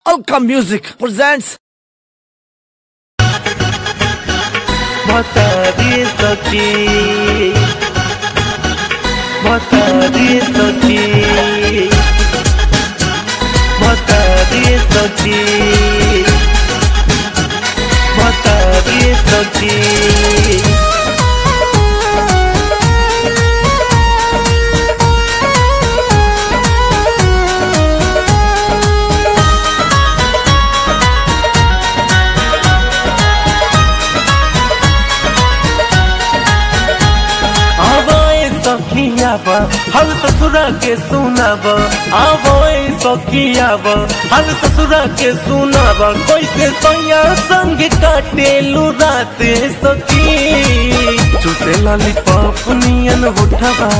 Alka Music presents बता दिए सखी बता दिए सखी बता दिए सखी बता दिए सखी आवाए सखियाब हम ससुरा के सुनाब आवाए सखियाब हम ससुरा के सुनाब कैसे सैया संग काटे राते सखी चुसे लॉलीपॉप नियन उठबा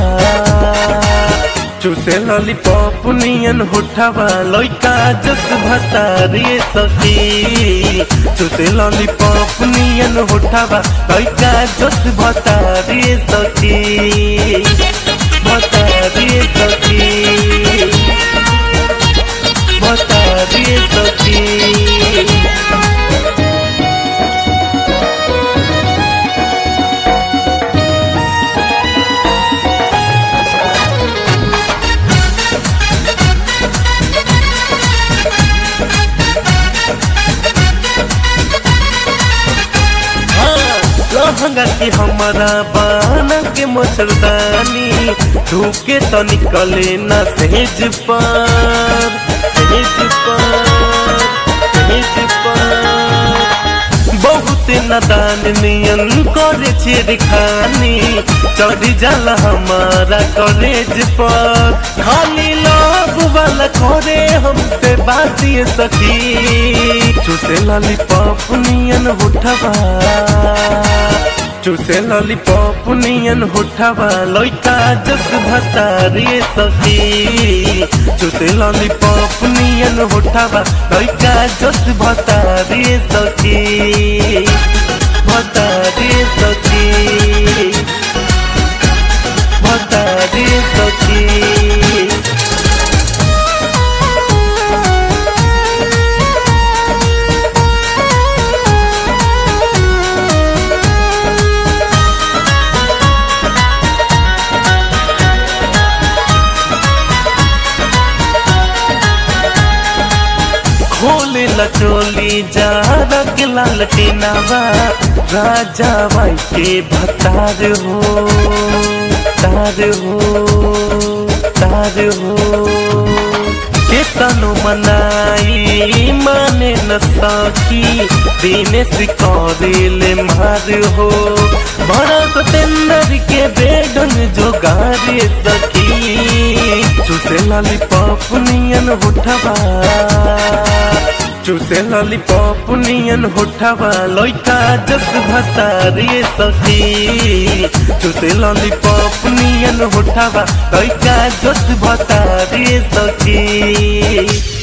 चुसे लॉलीपॉप नियन उठबा लइका जस भतारी सखी चुसे लॉलीपॉप नियन उठबा लइका जस भतारी सखी भतारी सखी भतारी सखी लहंगा के हमारा बाना के मच्छरदानी धूके तो निकले न सेज पर सेज पर सेज पर बहुत नदान नियन करे छेड़खानी चढ़ी जाला हमारा कॉलेज पर खाली लाभ वाला करे हमसे बात ये सखी चुसे लॉलीपॉप नियन उठबा चुसे लॉलीपॉप नियन उठबा लइका जस भतारी सखी चुसे लॉलीपॉप नियन उठबा लइका जस भतारी सखी भतारी सखी भतारी सखी खोले ल चोली जा रख लाल टीनावा राजा भाई के भतार हो तार हो तार हो केतनो मनाई माने न सखी दीने सिकौरिले मार हो बड़ा सतेंदर के बेडन जोगारे सखी चुसे लॉलीपॉप नियन उठबा चुसे लॉलीपॉप नियन उठबा लइका जस भतारी सखी चुसे लॉलीपॉप नियन उठबा लइका जस भतारी सखी